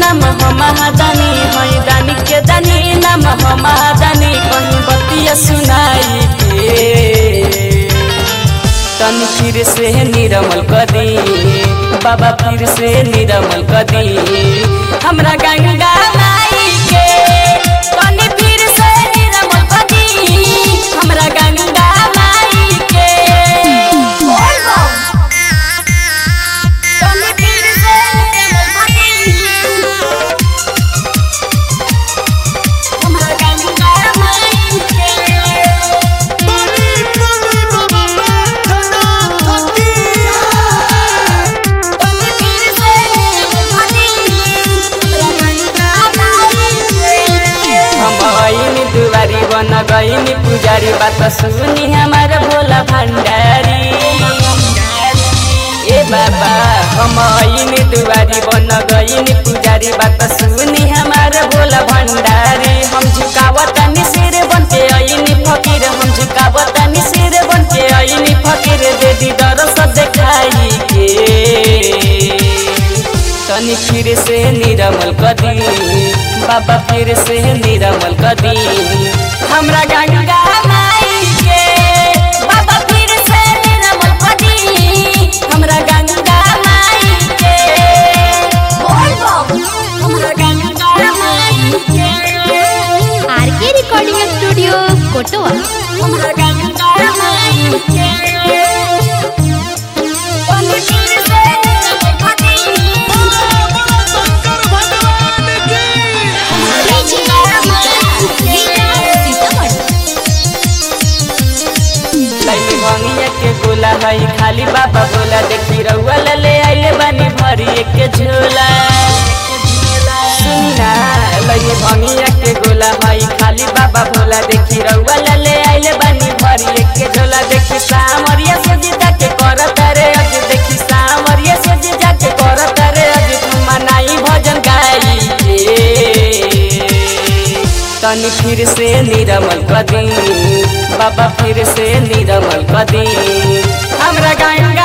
नाम हम महादानी हई दानी के दानी नाम हम महादानी कहीं बतिया सुनाई के तन फिर से निरमल कदी बाबा फिर से निरमल कदी हमरा गंगा माई के तनी फिर से निरमल कदी हमरा गंगा माई के तनी फिर से निरमल कदी हमरा गंगा माई के बड़ी बड़ी बाबा बैठना हम आईनी दुआरी बन गईनी पुजारी बात सुनी हमार भोला भंडारी ए बाबा हम आईनी दुआरी बन गईनी पुजारी बात सुनी हमार भोला भंडारी हम झुकावतानी सिर बन के आईनी फकीर हम झुकावतानी सिर बन के आईनी फकीर दे दी दरस देखाई के तनी फिर से निरमल कदी बाबा फिर से निरमल कदी हमरा गंगा माई के बाबा फिर से निरमल कदी हमरा गंगा माई के हमरा गंगा माई के आरके रिकॉर्डिंग स्टूडियो कोटवा हमरा गंगा माई के तनी फिर से निरमल कदी बोला शंकर भगवान की लैली भंगिया के गोला हई खाली बाबा बोला देखी रउआ ले आइले बानी भरी के झोला सुना लैली भंगिया के गोला हई खाली बाबा बोला देखी रउआ ले आइले बानी भरी के झोला देखी सामरिया से जीता के करत रे अज देखी सामरिया से जीता के करत रे अज तुम मनाई भजन गाई के तनी फिर से निरमल कदी बाबा फिर से निरमल कदी हमरा गंगा